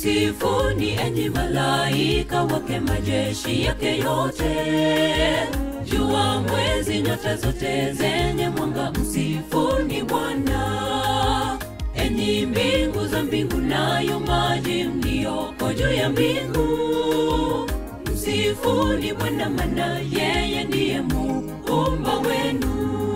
Msifuni enyi malaika wake, majeshi yake yote, jua, mwezi, nyota zote zenye mwanga, msifuni Bwana. Enyi mbingu za mbingu, nayo maji mliyoko juu ya mbingu, msifuni Bwana, maana yeye ndiye muumba wenu.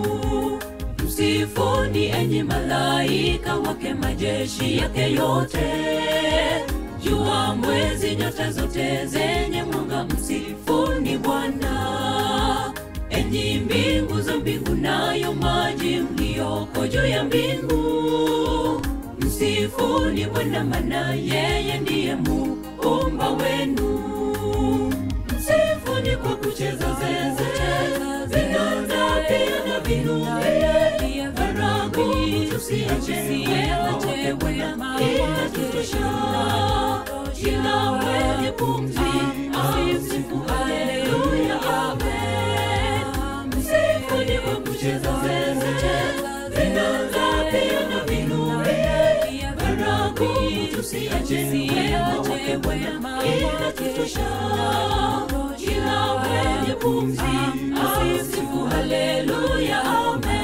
Msifuni enyi malaika wake, majeshi yake yote, jua, mwezi, nyota zote zenye mwanga, msifuni Bwana. Enyi mbingu za mbingu, nayo maji mliyoko juu ya mbingu, msifuni Bwana, maana yeye ndiye muumba wenu. Msifuni kwa kucheza zeze, vinanda pia na vinubi, baragu tusiache wake Bwana inatutosha. Kila mwenye pumzi amsifu, haleluya, amen. Msifuni kwa kucheza zeze, vinanda pia na vinubi, baragu tusiache wake Bwana inatutosha. Kila mwenye pumzi amsifu, haleluya, amen.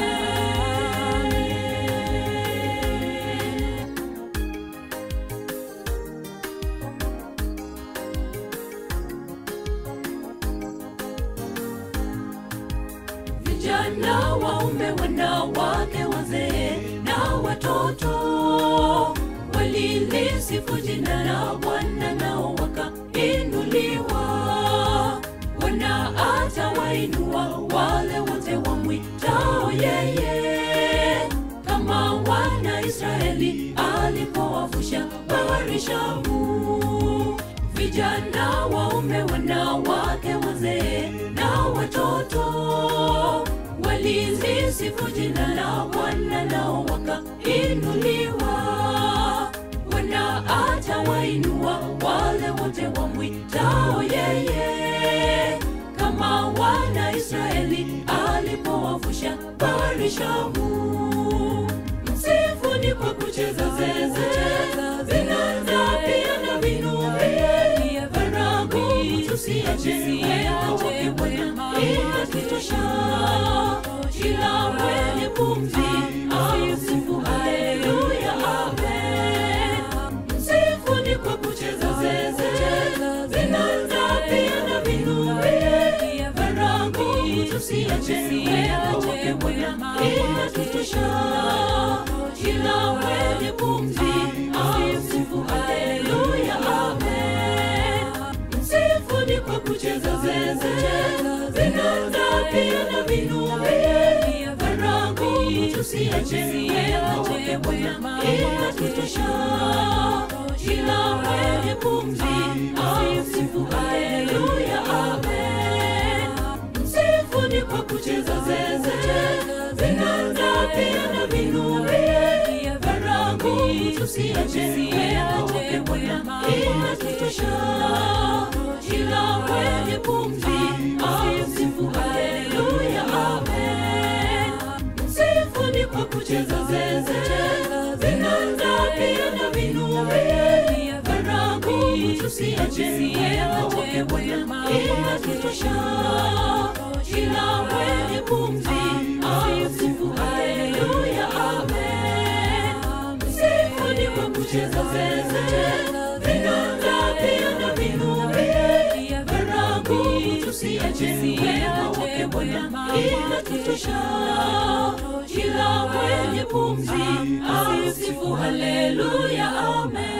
Vijana, waume, wanawake, wazee na watoto walilisifu jina la Bwana, nao wakainuliwa. Bwana atawainua wale wote wamwitao yeye, kama wana Israeli alipowavusha bahari Shamu. Vijana, waume, wanawake, wazee na watoto walilisifu jina la Bwana, nao wakainuliwa. Bwana atawainua wale wote wamwitao yeye, kama wana Israeli alipowavusha bahari Shamu. Msifuni kwa kucheza zeze, vinanda pia na vinubi, baragu tusiache wake Bwana inatutosha. Kila mwenye pumzi amsifu, haleluya, amen. Msifuni kwa kucheza zeze, vinanda pia na vinubi, baragu tusiache wake Bwana inatutosha. Kila mwenye pumzi amsifu, haleluya, amen. Msifuni kwa kucheza zeze, vinanda pia na vinubi, baragu tusiache wake Bwana inatutosha. Kila mwenye pumzi amsifu, haleluya, amen. Msifuni kwa kucheza zeze, vinanda pia na vinubi, baragu tusiache wake Bwana inatutosha. Kila mwenye pumzi amsifu, haleluya, amen. Msifuni kwa kucheza zeze, vinanda pia na vinubi, baragu tusiache wake Bwana inatutosha. Kila mwenye pumzi amsifu, haleluya, amen. Msifuni kwa kucheza zeze, vinanda pia na vinubi, baragu tusiache wake Bwana inatutosha. Kila mwenye pumzi amsifu, haleluya, amen.